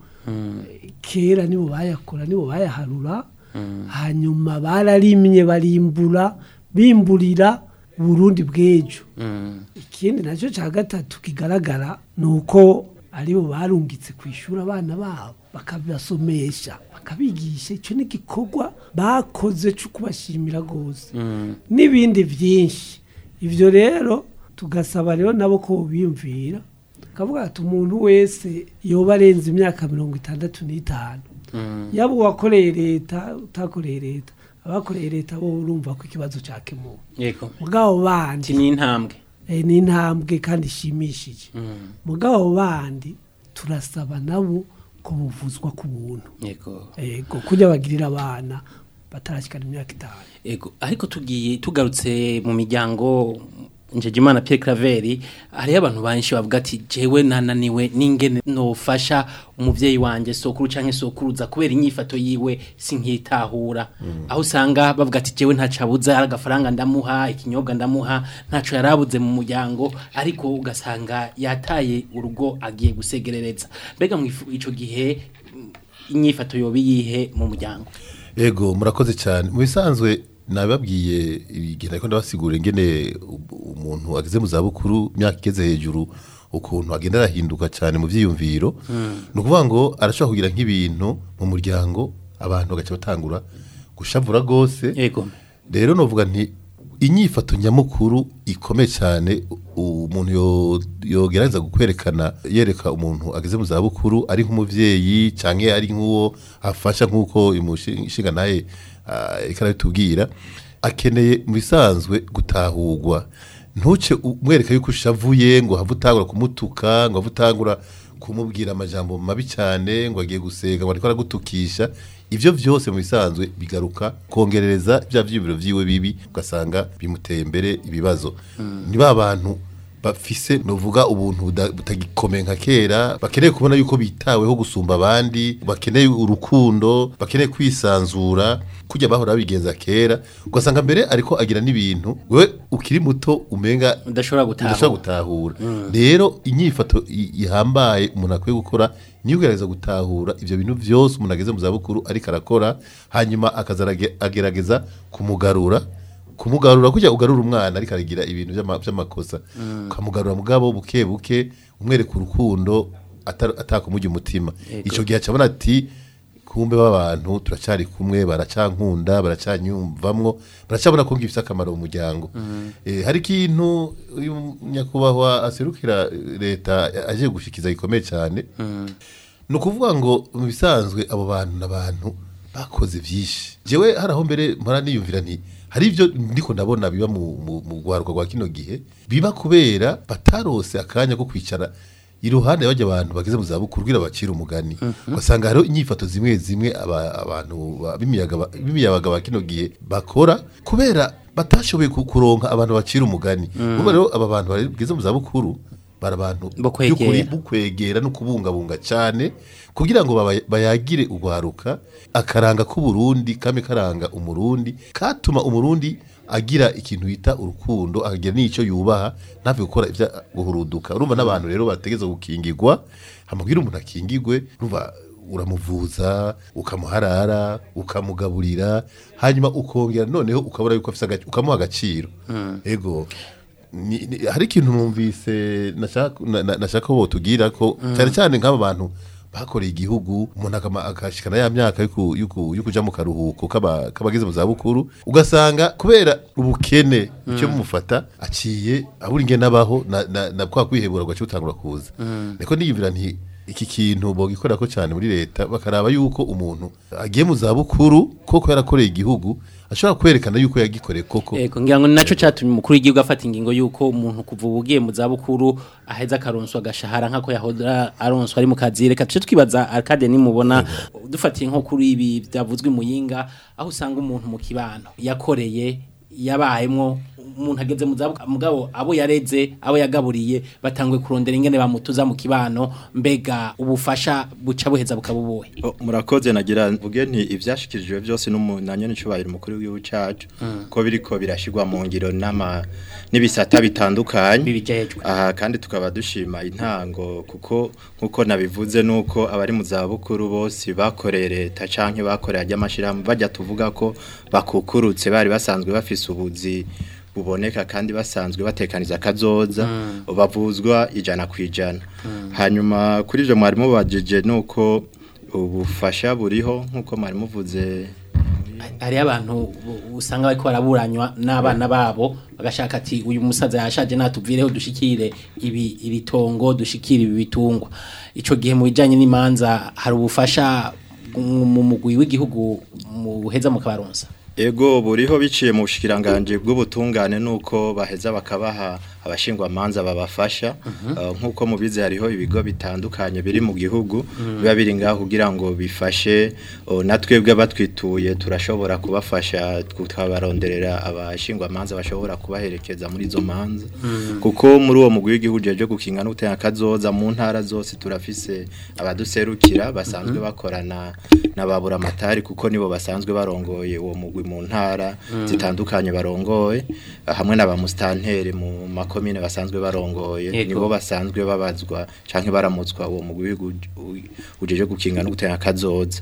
kera nibo bayakora nibo bayaharura hanyuma bararimye barimbura bimburira uburundi bw'ejo ikindi nacyo cya gatatu kigaragara ni uko aribo barungitse ku ishuri abana babo bakabasomesha bakabigisha icyo ni igikorwa bakoze cyo kubashimira rwose n'ibindi byinshi ibyo rero tugasaba rero nabo ko biyumvira kavuga ati umuntu wese yoba arenze imyaka mirongo itandatu n'itanu yaba uwakoreye leta utakoreye leta abakoreye leta bo urumva ko ikibazo cyakemuwe yego mugabo bandi ni intambwe eh, ni intambwe kandi ishimishije mugabo bandi turasaba nabo ko buvuzwa ku buntu yego yego kujya bagirira abana batarashyikana imyaka itanu Ego, ariko tugiye tugarutse mu miryango Njejimana Pierre Craveri hariho abantu benshi bavuga ati jewe nananiwe n'ingene nofasha umuvyeyi wanje sokuru canke sokuruza kubera inyifato yiwe sinkitahura aho usanga bavuga ati jewe ntacabuza ari agafaranga ndamuha ikinyobwa ndamuha ntaco yarabuze mu muryango ariko ugasanga yataye urugo agiye gusegerereza mbega mwifu ico gihe mm, inyifato yobi yihe mu muryango Ego murakoze cyane mu bisanzwe nababwiye igihe ariko ndabasigura ingene u- umuntu ageze mu zabukuru imyaka igeze hejuru ukuntu agenda arahinduka cyane mu byiyumviro ni ukuvuga ngo arashobora kugira nk'ibintu mu muryango abantu bagaca batangura gushavura rwose yego rero novuga nti inyifato nyamukuru ikomeye cyane u- umuntu yo- yogerageza kwerekana yereka umuntu ageze mu zabukuru ari nk'umubyeyi cyangwa ari nk'uwo afasha nk'uko imushinga naye ikarabitubwira akeneye mu bisanzwe gutahurwa ntuce umwereka yuko ushavuye ngo have utangura kumutuka ngo have utangura kumubwira amajambo mabi cyane ngo agiye gusega ngo ariko aragutukisha ivyo vyose mu bisanzwe bigaruka kongerereza bya vyibiro vyiwe bibi ugasanga bimuteye imbere ibibazo ni ba bantu bafise novuga ubuntu buda- butagikomeye nka kera bakeneye kubona yuko bitaweho gusumba abandi bakeneye urukundo bakeneye kwisanzura kujya bahora babigenza kera ugasanga mbere ariko agira n'ibintu wewe ukiri muto umenga udashobora gutahura udashobora gutahura rero inyifato i- ihambaye umuntu akwiye gukora niyo ugerageza gutahura ibyo bintu byose umuntu ageze mu zabukuru ariko arakora hanyuma akaza arage- agerageza kumugarura kumugarura kujya ugarura umwana ariko aragira ibintu by'ama- by'amakosa ukamugarura mugabo buke buke umwereka urukundo ata- atakumujya umutima icyo gihe acabona ati kumbe b'abantu turacyari kumwe baracankunda baracanyumvamwo baracabona ko ngifite akamaro mu muryango Eh, hari ikintu uyu nyakubahwa aserukira leta aje gushikiza gikomeye cyane ni ukuvuga ngo mu bisanzwe abo bantu n'abantu bakoze byinshi jewe hari aho mbere mpora niyumvira nti hari ibyo ndiko ndabona biba mu mu- mu rwaruka rwa kino gihe biba kubera batarose akanya ko kwicara iruhande bajya abantu bageze mu zabukuru kugira bacire umugani ugasanga hariho inyifato zimwe zimwe aba- abantu ba- b'imiyaga ba- b'imiyabaga ba kino gihe bakora kubera batashoboye ku- kuronka abantu bacira umugani ubu rero aba bantu bageze mu zabukuru bari abantu Bo kwegera. by'ukuri bukwegera no kubungabunga cyane kugira ngo baba- bayagire urwaruka akaranga k'uburundi kame karanga umurundi katuma umurundi agira ikintu bita urukundo akagira n'icyo yubaha ntave gukora ibya guhuruduka urumva n'abantu rero bategeza gukingirwa hamubwira umuntu akingirwe urumva uramuvuza ukamuharara ukamugaburira hanyuma ukongera noneho ukabona yuko afise agac- ukamuha agaciro ego ni- ni- hari ikintu numvise nashaka na- na- nashaka ko botugira ko cyane cyane nk'aba bantu bakoreye igihugu umuntu akama- akashikana ya myaka yo ku- yo ku- yo kuja mu karuhuko k'aba- k'abageze mu zabukuru ugasanga kubera ubukene icyo mufata aciye abura ingene abaho na, na, na kwa kwihebura gwacu utangura kuza niko niyumvira nti iki kintu bogikora ko cyane muri leta bakaraba yuko umuntu agiye mu zabukuru koko yarakoreye igihugu ashobora kwerekana yuko yagikoreye koko Ego ngira ngo ni naco catumye umukuru w'igihugu afata ingingo yuko umuntu kuva ubu ugiye mu zabukuru aheza akaronswa agashahara nk'ako yahora aronswa ari mu kazi reka tuce twibaza Arcade nimubona dufatiye nko kuri ibi byavuzwe muyinga aho usanga umuntu mu kibano yakoreye yabayemwo umuntu ageze mu zabukuru mugabo abo yareze abo yagaburiye batangwe kurondera ingene bamutuza mu kibano mbega ubufasha buca buheza bukabubohe O, murakoze nagira mvuge nti ivyashikirijwe byose n'umunanye n'icubahiro umukuru w'igihugu cacu ko biriko birashirwa mu ngiro n'ama n'ibisata bitandukanye bibijejwe aha kandi tukaba dushima intango kuko nkuko nabivuze nuko abari mu zabukuru bose bakoreye leta canke bakoreye ajyamashirahamwe bajya tuvuga ko bakukurutse bari basanzwe bafise ubuzi buboneka kandi basanzwe batekaniza akazoza bavuzwa ijana ku ijana hanyuma kuri ivyo mwarimu bajije nuko ubufasha buriho nkuko mwarimu vuze hariho abantu u- usanga bariko baraburanywa n'abana babo bagashaka ati uyu musaza yashaje natuvireho dushikire ibi ibitongo dushikire ibi bitungwa ico gihe mu bijanye n'imanza hari ubufasha mu mu mugwi w'igihugu mu buheza mu kabaronsa Ego buriho biciye mu bushikiranganje bw'ubutungane nuko baheza bakabaha abashingwa manza babafasha uh, nkuko mubize hariho ibigo bitandukanye biri mu gihugu biba biri ngaho kugira ngo bifashe uh, natwebwe batwituye turashobora kubafasha tukabaronderera abashingwa manza bashobora kubaherekeza muri izo manza kuko muri uwo mugwi w'igihugu jeje gukinga no gutanga kazoza mu ntara zose turafise abaduserukira basanzwe bakorana na babura amatari kuko nibo basanzwe barongoye uwo mugwi mu ntara zitandukanye barongoye hamwe na ba mustantere mu makomine basanzwe barongoye Yego. nibo basanzwe babazwa canke baramutswa uwo mugwi w'igihugu ujeje gukinga no gutanga kazoza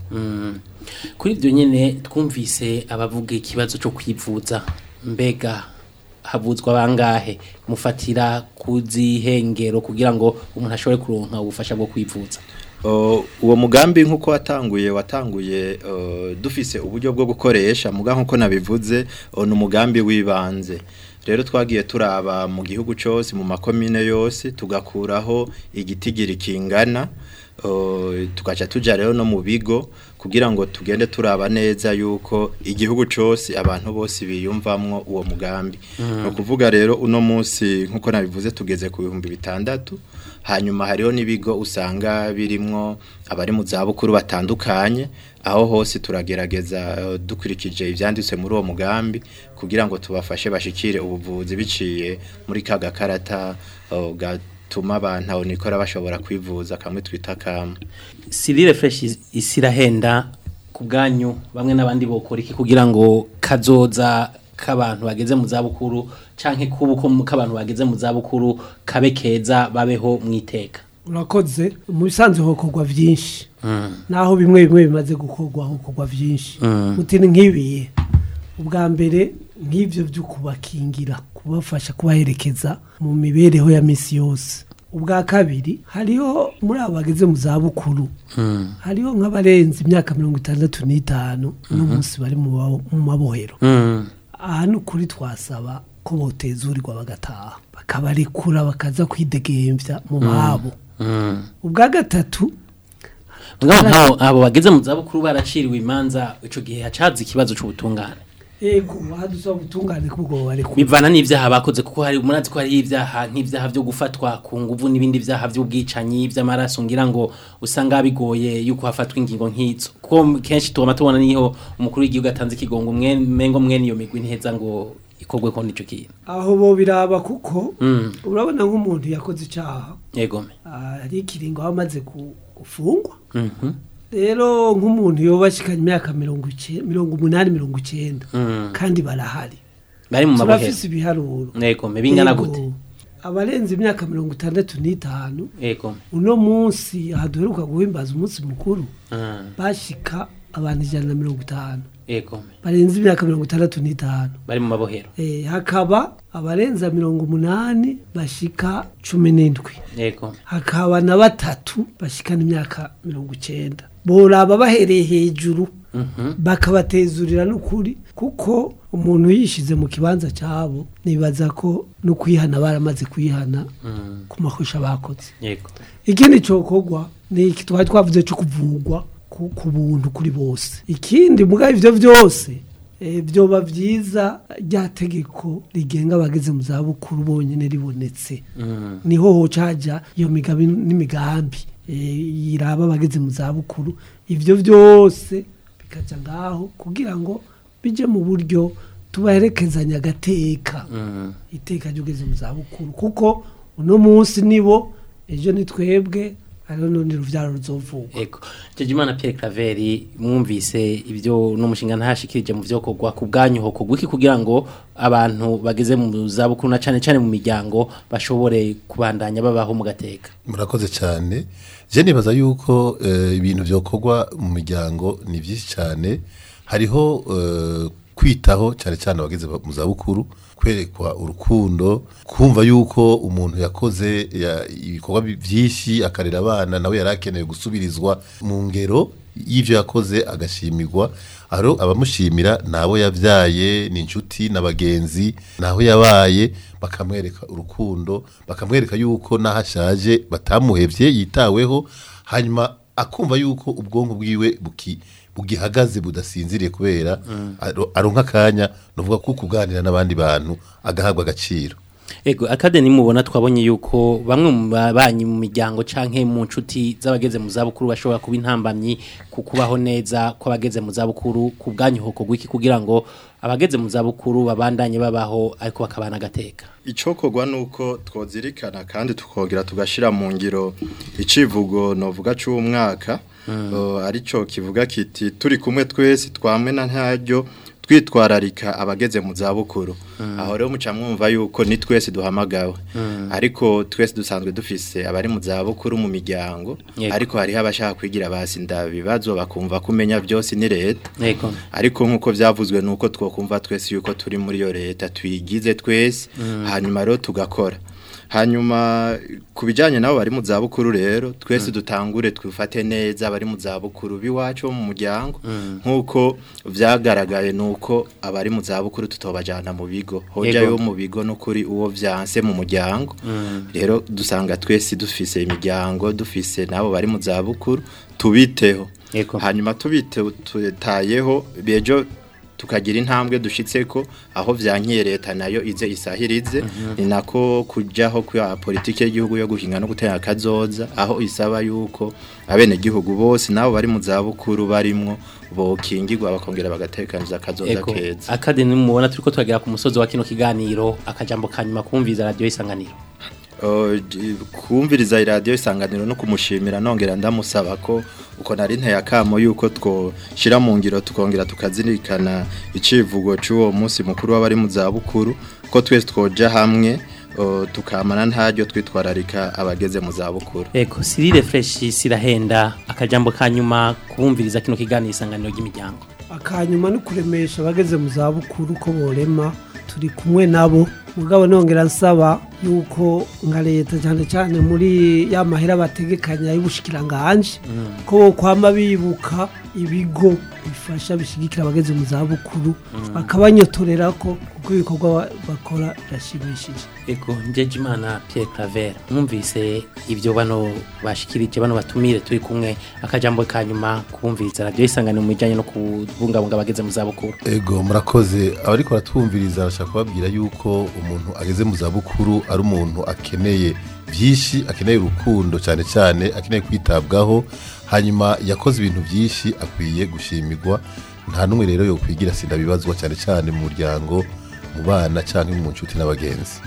kuri ibyo nyine twumvise abavuga ikibazo cyo kwivuza mbega havuzwa bangahe mufatira ku zihengero kugira ngo umuntu ashobore kuronka ubufasha bwo kwivuza Uh, uwo mugambi nkuko watanguye watanguye uh, dufise uburyo bwo gukoresha muga nkuko nabivuze uh, ni umugambi wibanze rero twagiye turaba mu gihugu cyose mu makomine yose tugakuraho igitigiri kingana uh, tugaca tuja rero no mu bigo kugira ngo tugende turaba neza yuko igihugu cyose abantu bose biyumvamwo uwo mugambi no kuvuga rero uno munsi nkuko nabivuze tugeze ku bihumbi bitandatu hanyuma hariho n'ibigo usanga birimwo abari mu zabukuru batandukanye aho hose turagerageza eh, dukurikije ibyanditse muri uwo mugambi kugira ngo tubafashe bashikire ubuvuzi biciye muri ka gakarata eh, gatuma abantu aho nikora bashobora kwivuza kamwe twita kama Cyril Fresh isirahenda ku bwanyu bamwe n'abandi bokora iki kugira ngo kazoza k'abantu bageze mu zabukuru canke kubuko k'abantu bageze mu zabukuru kabe keza babeho mwiteka urakoze mu bisanzwe hokorwa byinshi naho bimwe bimwe bimaze gukorwa hokorwa byinshi muti ni nk'ibiye ubwa mbere nk'ibyo byo kubakingira kubafasha kubaherekeza mu mibereho ya minsi yose ubwa kabiri hariho muri abo bageze mu zabukuru hariho nk'abarenze imyaka mirongo itandatu n'itanu n'umunsi bari mu ba- mu mabohero aha ni ukuri twasaba ko botezurirwa bagataha bakabarekura bakaza kwidegembya mu babo ubwa gatatu ngaho nkaho abo bageze mu zabukuru baraciriwe imanza ico gihe hacaza ikibazo c'ubutungane ego wadusa ubutungane kubwo barekura bivana n'ivyaha bakoze kuko hari murazi ko hari ivyaha nk'ivyaha vyo gufatwa ku nguvu n'ibindi vyaha vy'ubwicanyi vy'amaraso ngira ngo usanga bigoye yuko hafatwa ingingo nk'izo kuko kenshi tubama tubona niho umukuru w'igihugu atanze ikigongo mwe mengo mwe niyo migwi ntiheza ngo ikorwe ko nico kintu aho bo biraba kuko Mm. urabona nk'umuntu yakoze icyaha yegome ah, hari ikiringo aba amaze ku- gufungwa Mhm. rero nk'umuntu yoba ashikanye imyaka mirongo ice- mirongo umunani mirongo icyenda Mm. kandi barahari bari mu mabohero turafise ibiharuro yego me bingana Yego. gute abarenze imyaka mirongo itandatu n'itanu yego uno munsi aha duheruka guhimbaza umunsi mukuru Ah, bashika abantu ijana na mirongo itanu yego barenze imyaka mirongo itandatu n'itanu bari mu mabohero Eh, hakaba abarenza mirongo umunani bashika cumi n'indwi yego hakaba na batatu bashikana imyaka mirongo icenda boraba bahereye hejuru bakabatezurira n'ukuri kuko umuntu yishize mu kibanza cyabo nibaza ko no kwihana baramaze kwihana ku makosa bakoze yego ikindi cyokorwa ni iki twari twavuze cyo kuvugwa ku ku buntu kuri bose ikindi mugabo ivyo byose eh, byoba byiza rya tegeko rigenga abageze mu zabukuru bonyine ribonetse niho hocaja iyo migabi n'imigambi eh, yiraba abageze mu zabukuru ivyo byose bikaja ngaho kugira ngo bije mu buryo tubaherekezanya agateka iteka ry'ugeze mu zabukuru kuko uno munsi nibo ejo ni twebwe hariho n'urundi ruvyaro ruzovugwa Ego. Jejimana Pierre Claver mwumvise ibyo n'umushinga ntashikirije mu byo kogwa ku bwanyu ho kogwa iki kugira ngo abantu bageze mu zabukuru na cane cane mu miryango bashobore kubandanya babaho mu gateka. murakoze cyane je nibaza yuko eh, ibintu byokorwa mu miryango ni byinshi cyane hariho eh, kwitaho cyane cyane abageze mu zabukuru kwerekwa urukundo kumva yuko umuntu yakoze ya- ibikorwa bi- byinshi akarera abana nawe yari akeneye gusubirizwa mu ngero y'ivyo yakoze agashimirwa aro abamushimira nabo yabyaye ni inshuti n'abagenzi naho yabaye bakamwereka urukundo bakamwereka yuko naho ashaje batamuhevye yitaweho hanyuma akumva yuko ubwonko bwiwe buki bugihagaze budasinziriye kubera aro- aronka akanya nuvuga ko kuganira n'abandi bantu agahabwa agaciro Ego akadeni mubona twabonye yuko bamwe mu babanyi mu miryango canke mu nshuti z'abageze mu zabukuru bashobora kuba intambamyi ku kubaho neza kw'abageze mu zabukuru ku bwanyu ho kogwa iki kugira ngo abageze mu zabukuru babandanye babaho ariko bakabana agateka. icokorwa nuko twozirikana kandi tukongera tugashira mu ngiro icivugo novuga c'umwaka uh, arico kivuga kiti turi kumwe twese twamwe na ntaryo twitwararika abageze mu zabukuru aho rero muca mwumva yuko ni twese duhamagawe ariko twese dusanzwe dufise abari mu zabukuru mu miryango Yego. ariko hariho abashaka kwigira basinda bibazo bakumva kumenya byose ni leta Ego. ariko nk'uko byavuzwe ni uko twokumva twese yuko turi muri iyo leta tuyigize twese hanyuma rero tugakora hanyuma ku bijyanye nabo bari mu zabukuru rero twese dutangure twifate neza abari mu zabukuru b'iwacu bo mu muryango nk'uko byagaragaye ni uko abari mu zabukuru tutobajyana mu bigo hojya Yego. yo mu bigo no kuri uwo byanse mu muryango rero dusanga twese dufise imiryango dufise n'abo bari mu zabukuru tubiteho Yego. hanyuma tubitayeho bejo tukagira intambwe dushitseko aho vyankiye leta nayo ize isahirize ni nako kujaho kwa politike y'igihugu yo guhinga no gutera akazoza aho isaba yuko abene gihugu bose nabo bari mu zabukuru barimwo bokingirwa bakongera bagatekaniza akazoza Ego. keza Akadeni mubona turiko turagera ku musozi wa kino kiganiro akajambo kanyuma kumviza radio isanganiro. Uh, j- kumviriza iradiyo isanganiro no kumushimira nongera ndamusaba ko uko nari nteye akamo yuko twoshira mu ngiro tukongera tukazirikana icivugo c'uwo munsi mukuru w'abari mu zabukuru ko twese twoja hamwe uh, tukamana ntaryo twitwararika abageze mu zabukuru Ego Cyril Fresh sirahenda akajambo kanyuma kumviriza kino kiganiro isanganiro ry'imiryango. akanyuma no kuremesha abageze mu zabukuru ko borema turi kumwe nabo mugabo nongera nsaba yuko nka leta cyane cyane muri ya mahera bategekanya y'ubushikiranganje ko kwama bibuka ibigo bifasha bishigikira abageze mu zabukuru bakabanyotorera ko kuko ibikorwa ba- bakora birashimishije Ego njeje imana Pierre Claver mwumvise ibyo bano bashikirije bano batumire turi kumwe akajambo kanyuma kumviriza radio isanganiro mu bijanye no kubungabunga abageze mu zabukuru. ego murakoze abariko baratwumviriza bashaka kubabwira yuko umuntu ageze mu zabukuru ari umuntu akeneye byinshi akeneye urukundo cyane cyane akeneye kwitabwaho hanyuma yakoze ibintu byinshi akwiye gushimirwa nta n'umwe rero yo kwigira sida bibazwa cyane cyane mu muryango mu bana cyangwa mu nshuti n'abagenzi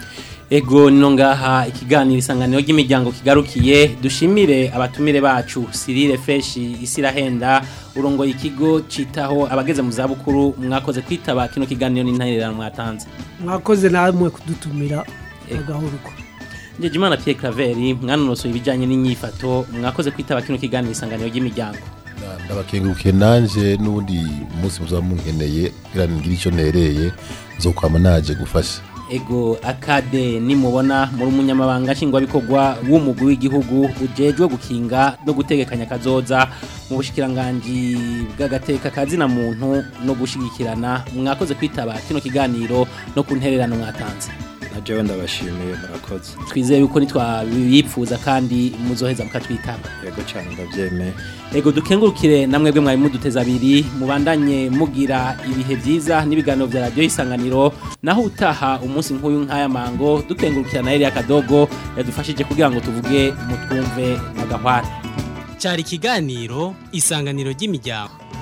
Ego nino ngaha ikiganiro isanganiro ry'imiryango kigarukiye dushimire abatumire bacu Cyril Fresh Isirahenda urongoye ikigo citaho abageze mu zabukuru mwakoze kwitaba kino kiganiro n'intererano mwatanze mwakoze namwe kudutumira agahuruko Njeje Imana Pierre Claver mwanonosoye ibijanye n'inyifato mwakoze kwitaba kino kiganiro isanganiro ry'imiryango ndabakengurukiye nanje n'ubundi munsi muzaba munkeneye kugira ngire icyo nereye nzokwama naje gufasha Ego akade nimubona muri umunyamabanga nshingwabikorwa w'umugwi w'igihugu ujejwe gukinga no gutegekanya kazoza mu bushikiranganje bw'agateka kazina muntu no gushigikirana mwakoze kwitaba kino kiganiro no kuntererano mwatanze na jewe ndabashimiye murakoze twizeye yuko nitwabipfuza kandi muzoheza mukatwitaba yego cyane ndabyemeye Ego dukengurukire namwebwe mwari muduteza abiri mubandanye mugira ibihe byiza n'ibiganiro vya radio isanganiro naho utaha umunsi nk'uyu nk'aya mango dukengurukira na Elia Kadogo yadufashije kugira ngo tuvuge mutwumve magahwane cyari ikiganiro isanganiro ry'imiryango